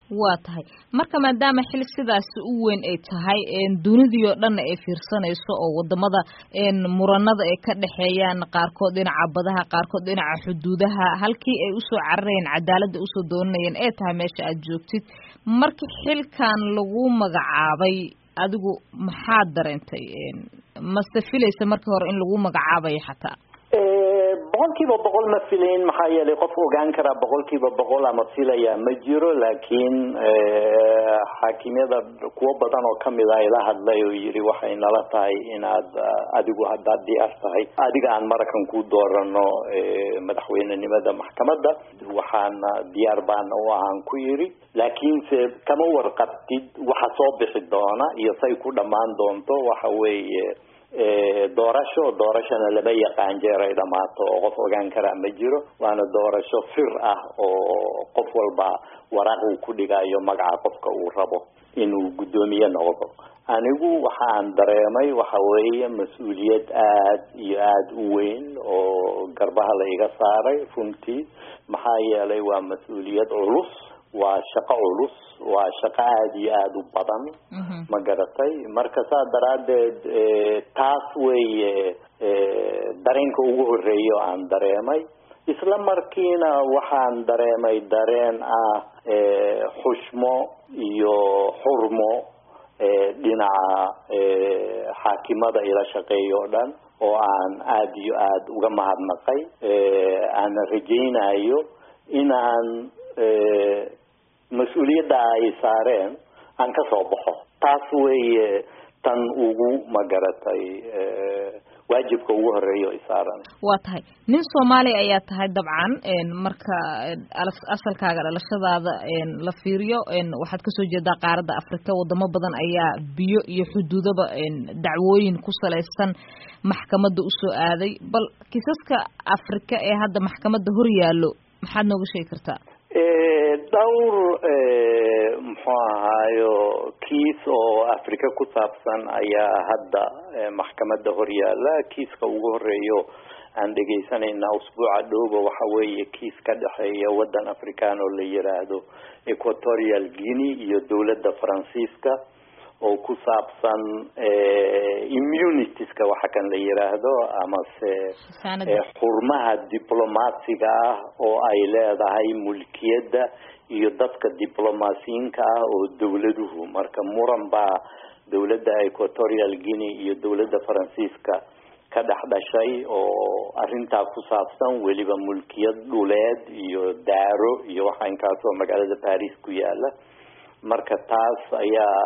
waa tahay marka maadaama xil sidaasi u weyn ay tahay dunidii oo dhanna ay fiirsanayso oo wadamada muranada ay ka dhexeeyaan qaarkood dhinaca badaha qaarkood dhinaca xuduudaha halkii ay usoo cararayeen cadaaladda usoo doonanayeen ee tahay meesha aad joogtid marka xilkan lagu magacaabay adigu maxaad dareentay mase filaysa markii hore in lagu magacaabayo xataa boqol kiiba boqol ma filayn maxaa yeelay qof ogaan karaa boqol kiiba boqol ama filaya ma jiro laakiin xaakimyada kuwo badan oo kamid a ila hadlay oo yidhi waxay nala tahay inaad adigu haddaad diyaar tahay adiga aan marakan ku doorano madaxweynenimada maxkamadda waxaana diyaar baana u ahaan ku yidhi laakiinse kama warqabtid waxa soo bixi doona iyo say ku dhammaan doonto waxa weeye doorasho doorashona lama yaqaan jeer ay dhamaato oo qof ogaan karaa ma jiro waana doorasho fir ah oo qof walba waraaq uu ku dhigayo magaca qofka uu rabo inuu guddoomiye noqdo anigu waxaan dareemay waxa weeye mas-uuliyad aad iyo aada u weyn oo garbaha la iga saaray runtii maxaa yeelay waa mas-uuliyad culus waa shaqo culus waa shaqo aada iyo aada u badan ma garatay marka saa daraaddeed taas weeye dareenka ugu horreeya oo aan dareemay isla markiina waxaan dareemay dareen ah xushmo iyo xurmo dhinaca xaakimada ila shaqeeya oo dhan oo aan aada iyo aada uga mahadnaqay aana rajaynayo inaan mas-uuliyadda ay saareen aan ka soo baxo taas weeye tan ugu magaratay waajibka ugu horeeya i saaran waa tahay nin soomaali ayaa tahay dabcan marka asalkaaga dhalashadaada la fiiriyo waxaad kasoo jeedaa qaaradda afrika wadamo badan ayaa biyo iyo xuduudaba dacwooyin ku salaysan maxkamadda usoo aaday bal kiisaska afrika ee hadda maxkamadda hor yaallo maxaad nooga sheegi kartaa dhowr muxuu ahaayo kiis oo africa ku saabsan ayaa hadda maxkamadda horyaala kiiska ugu horeeyo aan dhegaysanayna usbuuca dhowba waxa weeye kiis ka dhexeeya waddan african oo la yiraahdo equatorial guinea iyo dowladda faransiiska oo ku saabsan immunitiska waxa kan la yiraahdo amase xurmaha diblomaasiga ah oo ay leedahay mulkiyadda iyo dadka diblomaasiyiinka ah oo dowladuhu marka muran baa dowladda equatorial guinea iyo dowladda faransiiska ka dhex dhashay oo arrintaa ku saabsan weliba mulkiyad dhuleed iyo daaro iyo waxa inkaasoo magaalada paris ku yaala marka taas ayaa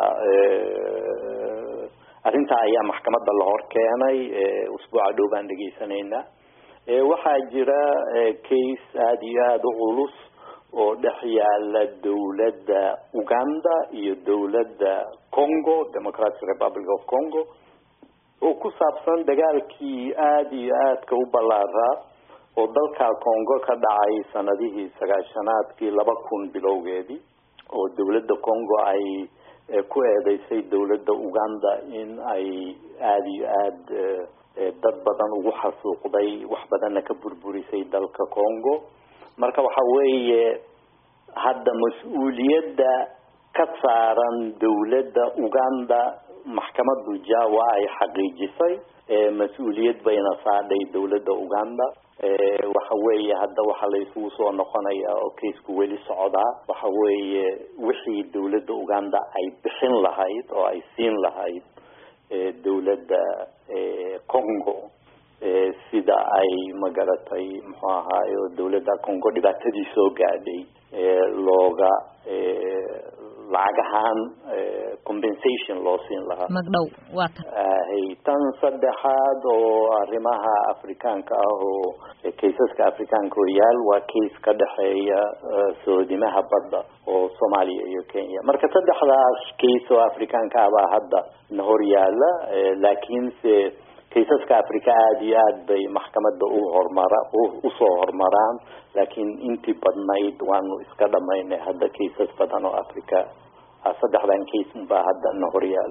arrintaa ayaa maxkamadda la hor keenay usbuuca dhow baan dhegaysanaynaa waxaa jira case aada iyo aada u culus oo dhex yaala dowladda uganda iyo dowladda congo democratic republic of congo oo ku saabsan dagaalkii aada iyo aadka u ballaaraa oo dalka congo ka dhacay sanadihii sagaashanaadkii laba kun bilowgeedii oo dowladda congo ay ku eedeysay dowladda uganda in ay aada iyo aada dad badan ugu xasuuqday wax badanna ka burburisay dalka congo marka waxa weeye hadda mas-uuliyadda ka saaran dowladda uganda maxkamaddu jawa ay xaqiijisay mas-uuliyad bayna saadhay dowladda uganda waxa weeye hadda waxa la isugu soo noqonayaa oo kaisku weli socdaa waxa weeye wixii dowladda uganda ay bixin lahayd oo ay siin lahayd dowladda congo sida ay magaratay muxuu ahaayo dowladda congo dhibaatadii soo gaadhay looga lacag ahaan compensation loo siin lahaa magdhow waa ta hay tan saddexaad oo arrimaha afrikaanka ah oo kaysaska afrikaanka horyaal waa case ka dhexeeya soodimaha badda oo soomaaliya iyo kenya marka saddexdaas case oo afrikaanka ah baa hadda na horyaala laakiinse kaysaska africa aada iyo aad bay maxkamadda u hormara usoo horumaraan laakiin intii badnayd waanu iska dhamaynay hadda kaysas badan oo africa saddexdan case unbaa hadda na horyaala